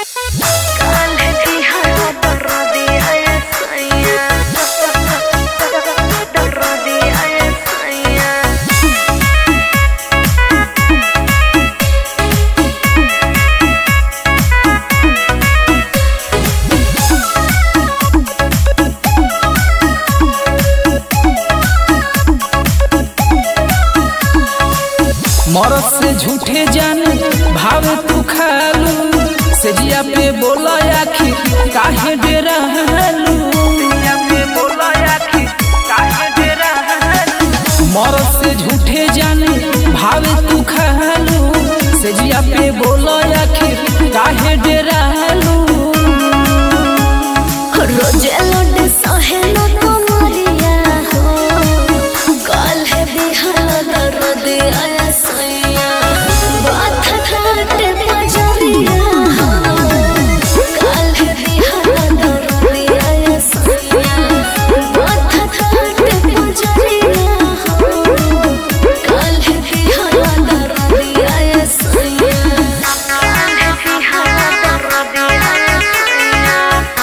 मरद से झूठे जान भाव तू खालू सजिया पे बोला आखिर काहे डेरालू मरद से झूठे जान भाव तू खालू सजिया पे बोला आखिर काहे डेरालू रोजे लोड सहेलो तुम्हारिया हो काल है बिहार दर्द आया सैया बात घाट बजरिया हो काल है बिहार दर्द आया सैया बात घाट बजरिया हो काल है बिहार दर्द आया सैया काल है बिहार दर्द आया सैया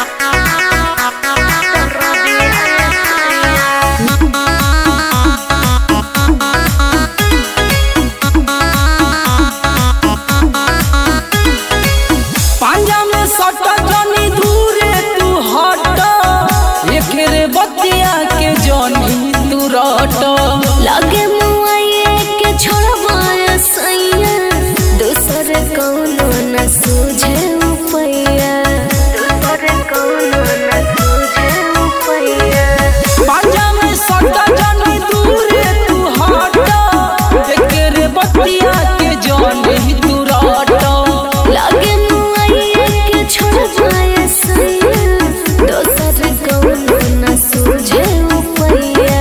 पांजा में सट जनी दूरे तू हट एकरे बतिया के जनी तू रट लगे मुआये के छोड़वाया सैया दूसर कौनो न सूझे उपैया दूसर कौनो न सूझे उपैया पांजा में सट जनी दूरे तू हट एकरे बतिया के जनी तू रट लगे मुआये के छोड़वाया सैया दूसर कौनो न सूझे उपैया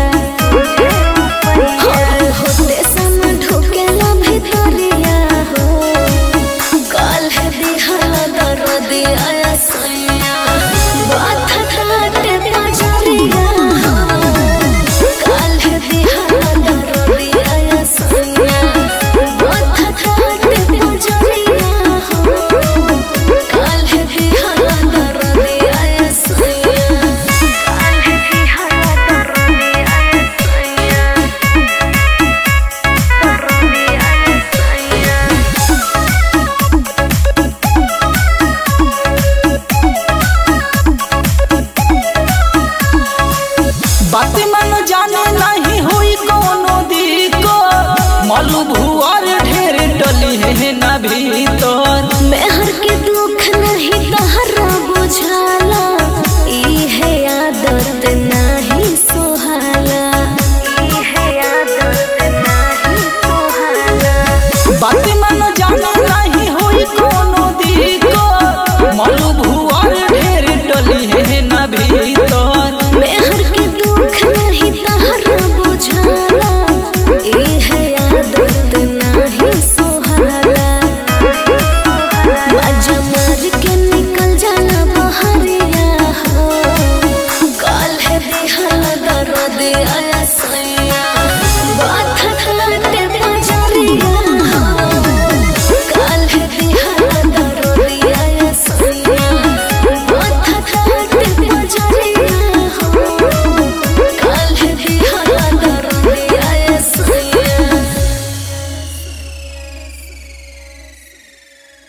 हर होते सम ढुकेला भितरिया हो काल है दिहला दर्द आया सैया बात घाट बजरिया हो काल है दिहला दर्द आया सैया बात घाट बजरिया हो काल है दिहला दर्द आया सैया काल है दिहला दर्द आया सैया दर्द आया सैया बात मन जाने नहीं हुई कोनो दिको मलू भुआर ढेर डली है ना भीतर मेहर के दुख